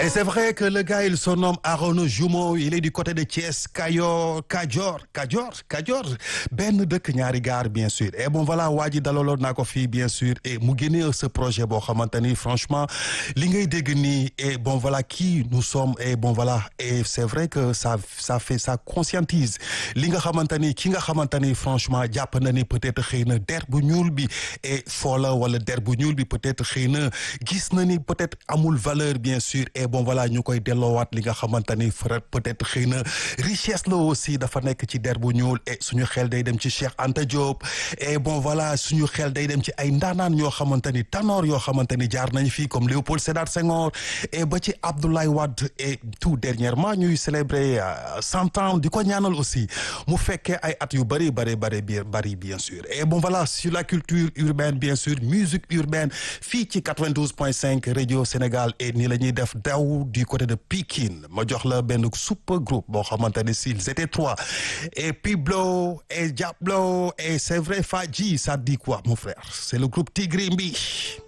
Et c'est vrai que le gars, il se nomme Arnaud Jumeau, il est du côté de Thiès, Kayor, Kadior, Kadior, Kadior, benn dëkk ñaari gaar bien sûr. Et bon voilà, waa ji dalaloon naa ko fii bien sûr et mu génnee ce projet boo xamante ni franchement li ngay dégg nii et bon voilà qui nous sommes et bon voilà et c'est vrai que ça ça fait ça conscientise li nga xamante ni ki nga xamante ni franchement jàpp na ni peut-être xëy na der bu ñuul bi et foola wala der bu ñuul bi peut-être xëy na gis na ni peut-être amul valeur bien sûr et bon voilà ñu koy delloowaat li nga xamante ni peut-être xëy na richesse la aussi dafa nekk ci der bu ñuul et suñu xel day dem ci Cheikh Anta Diop et bon voilà suñu xel day dem ci ay ndaanaan yoo xamante ni tanoor yoo xamante ni jaar nañ fii comme Léopold Sédar Senghor et ba ci Abdoulaye Wade et tout dernièrement ñuy célébrer cent ans di ko ñaanal aussi mu fekkee ay at yu bëri bëri bëri bien bëri bien sûr et bon voilà sur la culture urbaine bien sûr musique urbaine fii ci 92.5 radio Sénégal et nii la ñuy def daw du côté de Pikine ma jox la benn super groupe boo xamante ne s'ils étaient trois et Piblo et Diablo et c'est vrai Fadji ça dit quoi mon frère c'est le groupe Tigrimbi